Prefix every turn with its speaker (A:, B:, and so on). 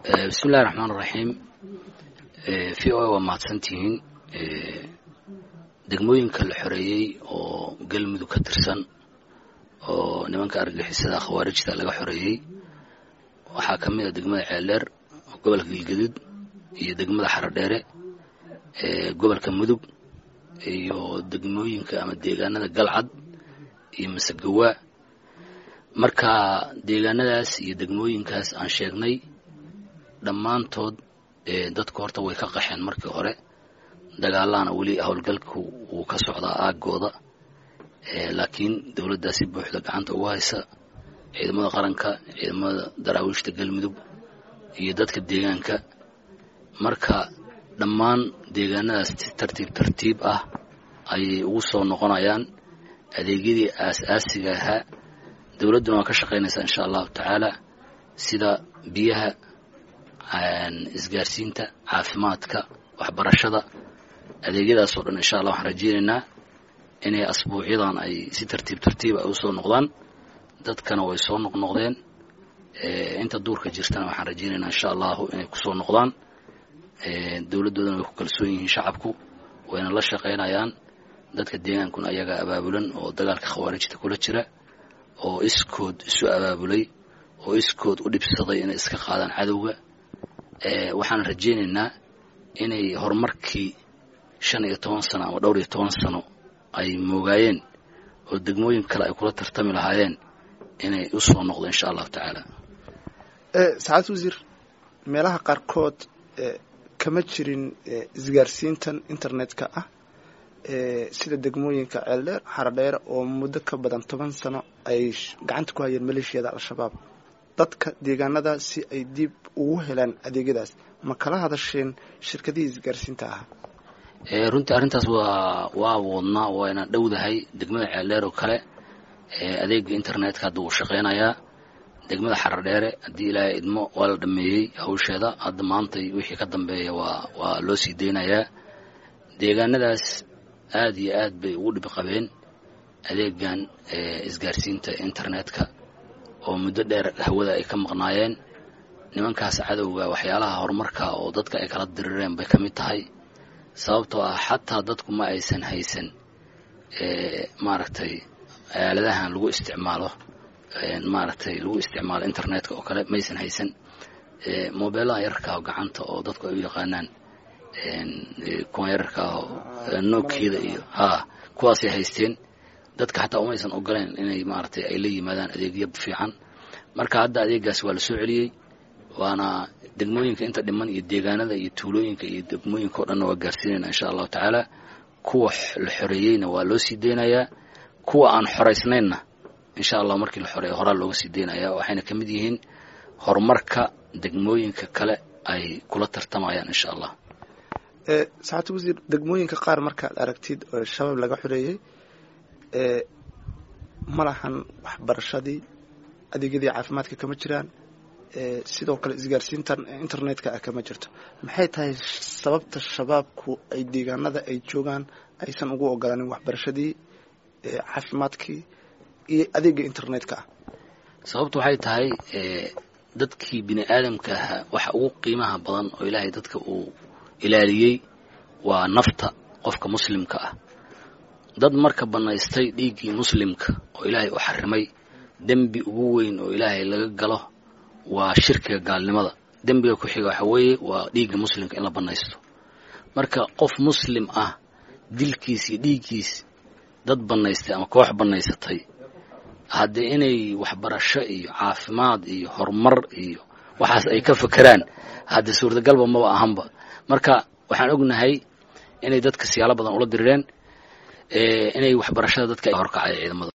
A: bismi illahi raxmaan raxiim v o a waa mahadsantihiin degmooyinka la xoreeyey oo galmudug ka tirsan oo nimanka argagixisada khawaarijta laga xoreeyey waxaa ka mid a degmada ceeldheer oo gobolka galgaduud iyo degmada xarodheere ee gobolka mudug iyo degmooyinka ama deegaanada galcad iyo masagawaa marka deegaanadaas iyo degmooyinkaas aan sheegnay dhammaantood dadku horta way ka qaxeen markii hore dagaalahana weli howlgalku wuu ka socdaa aagooda laakiin dowladdaa si buuxda gacanta ugu haysa ciidamada qaranka ciidamada daraawiishta galmudug iyo dadka deegaanka marka dhammaan deegaanadaas tartiib tartiib ah ayay ugu soo noqonayaan adeegyadii aas-aasiga ahaa dowladduna waa ka shaqaynaysaa insha allahu tacaala sida biyaha isgaarsiinta caafimaadka waxbarashada adeegyadaas oo dhan insha allah waxaan rajeynaynaa inay asbuucyadan ay si tartiib tartiib ay usoo noqdaan dadkana way soo noqnoqdeen inta duurka jirtana waxaan rajeynaynaa insha allahu inay kusoo noqdaan dowladdoodana way ku kalsoon yihiin shacabku wayna la shaqaynayaan dadka deegaankuna ayagaa abaabulan oo dagaalka khawaarijta kula jira oo iskood isu abaabulay oo iskood u dhibsaday inay iska qaadaan cadowga waxaan rajeynaynaa inay horumarkii shan iyo toban sano ama dhowr iyo toban sano ay moogaayeen oo degmooyin kale ay kula tartami lahaayeen inay u soo noqdo insha allahu tacaala
B: sacaad wasiir meelaha qaarkood kama jirin isgaarsiintan internetka ah sida degmooyinka ceeldheer xaradheere oo muddo ka badan toban sano ay gacanta ku hayeen maleeshiyada al-shabaab dadka deegaanada si ay dib ugu helaan adeegyadaas ma kala hadasheen shirkadihii isgaarsiinta ahaa
A: runtii arrintaas waa waa wadnaa wayna dhowdahay degmada ceeldheer oo kale adeega internetka hadda wuu shaqaynayaa degmada xaradheere haddii ilaahay idmo waa la dhameeyey hawsheeda hadda maantay wixii ka dambeeya waa waa loo sii deynayaa deegaanadaas aad iyo aad bay ugu dhib qabeen adeegan isgaarsiinta internetka oo muddo dheer hawada ay ka maqnaayeen nimankaas cadowga waxyaalaha horumarka oo dadka ay kala dirireen bay ka mid tahay sababtoo ah xataa dadku ma aysan haysan maaragtay aaladahan lagu isticmaalo maaragtay lagu isticmaalo internetka oo kale maysan haysan mobeelaha yararka gacanta oo dadku ay u yaqaanaan kuwan yararka ah nookiyada iyo ha kuwaasay haysteen dadka xataa umaysan ogoleen inay maaragtay ay la yimaadaan adeegyo fiican marka hadda adeegaas waa la soo celiyey waana degmooyinka inta dhiman iyo deegaanada iyo tuulooyinka iyo degmooyinka o dhanna waa gaarsiinayna insha allahu tacaala kuwa la xoreeyeyna waa loo sii deynayaa kuwa aan xoraysnaynna insha allah markii la xoreeyo horaa looga sii deynaya waxayna ka mid yihiin horumarka degmooyinka kale ay kula tartamayaan insha allah
B: saxaatu wasiir degmooyinka qaar markaad aragtid oo shabaab laga xoreeyey ma lahan waxbarashadii adeegyadii caafimaadka kama jiraan sidoo kale isgaarsiintan internetka ah kama jirto maxay tahay sababta shabaabku ay deegaanada ay joogaan aysan ugu ogolaanin waxbarashadii caafimaadkii iyo adeega internetka ah
A: sababtu waxay tahay dadkii bini aadamka ahaa waxa ugu qiimaha badan oo ilaahay dadka uu ilaaliyey waa nafta qofka muslimka ah dad marka bannaystay dhiiggii muslimka oo ilaahay u xarimay dembi ugu weyn oo ilaahay laga galo waa shirkiga gaalnimada dembiga ku xiga waxa weeye waa dhiigga muslimka in la bannaysto marka qof muslim ah dilkiis iyo dhiiggiis dad bannaystay ama koox bannaysatay haddee inay waxbarasho iyo caafimaad iyo horumar iyo waxaas ay ka fakeraan hadde suurtagalba maba ahanba marka waxaan ognahay inay dadka siyaalo badan ula dirireen inay waxbarashada dadka horkacay ciidamada